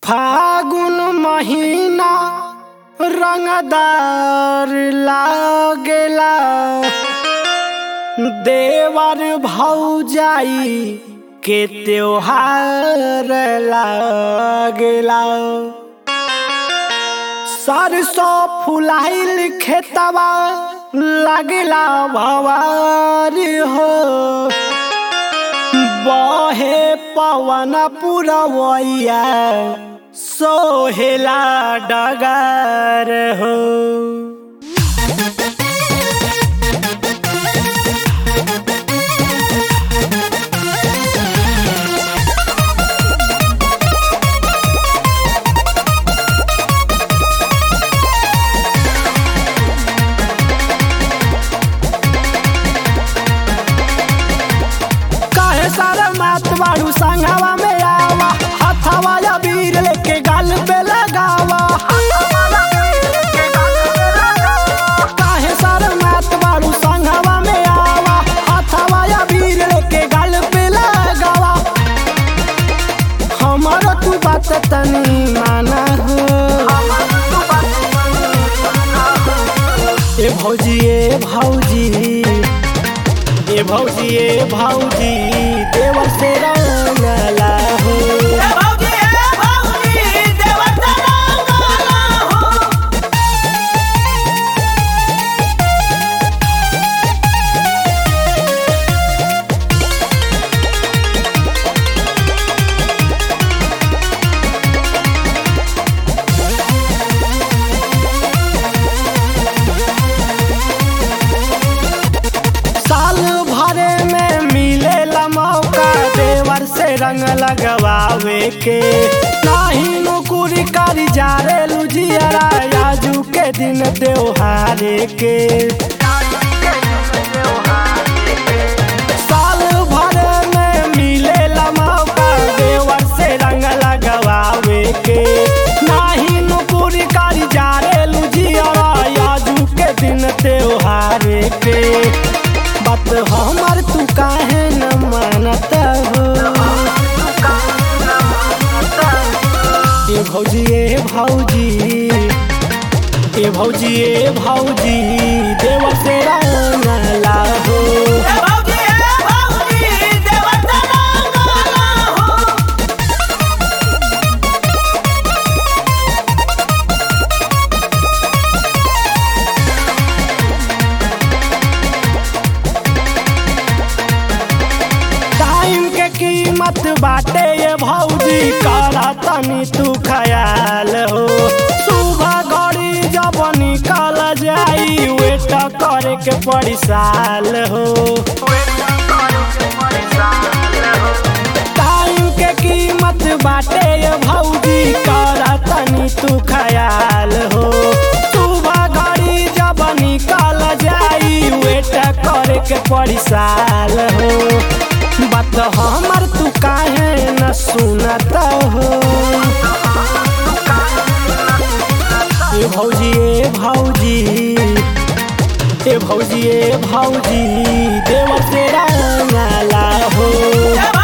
फागुन महीना रंगदार लागेला देवर भौजाई के त्योहार लागेला सरसों फुलाइल खेतवा लागेला भवार हो बहे पवन पुरवैया सोहेला डगर हो काहे सारा मात बाड़ू संघावा में आवा हथावा या वीर लेके गाल पे लगावा काहे सारा मात बाड़ू संघावा में आवा हथावा या वीर लेके गाल पे लगावा हमारो तू बात तनी माना हो ए भौजी ए भौजी ए भौजी ए भौजी देवर से रंगला हो साल भरे में मिलेला मौका देवर से रंग लगवावे के नाही नौकरी करी जा रे लुजियरा आजू के दिन त्योहारे के साल भर में मिलेला मौका देवर से रंग लगवावे के नाही नौकरी करी जा रे लुजियरा आजू के दिन त्योहारे के बात हमर तू काहे न मानत हो ए भौजी ए भौजी ए भौजी ए भौजी देवर से रंगला हो टाइम के कीमत बाटे ये भौजी करा तनी तू ख्याल हो सुबह घड़ी जब निकल जाई वेट करे के पड़ी साल हो टाइम के कीमत बाटे ये भौजी करा तनी तू ख्याल हो सुबह घड़ी जब निकल जाई वेट करे के पड़ी साल हो बात हमर तू काहे न सुनत हो ए भौजी ए भौजी ए भौजी ए भौजी देवर से रंगला हो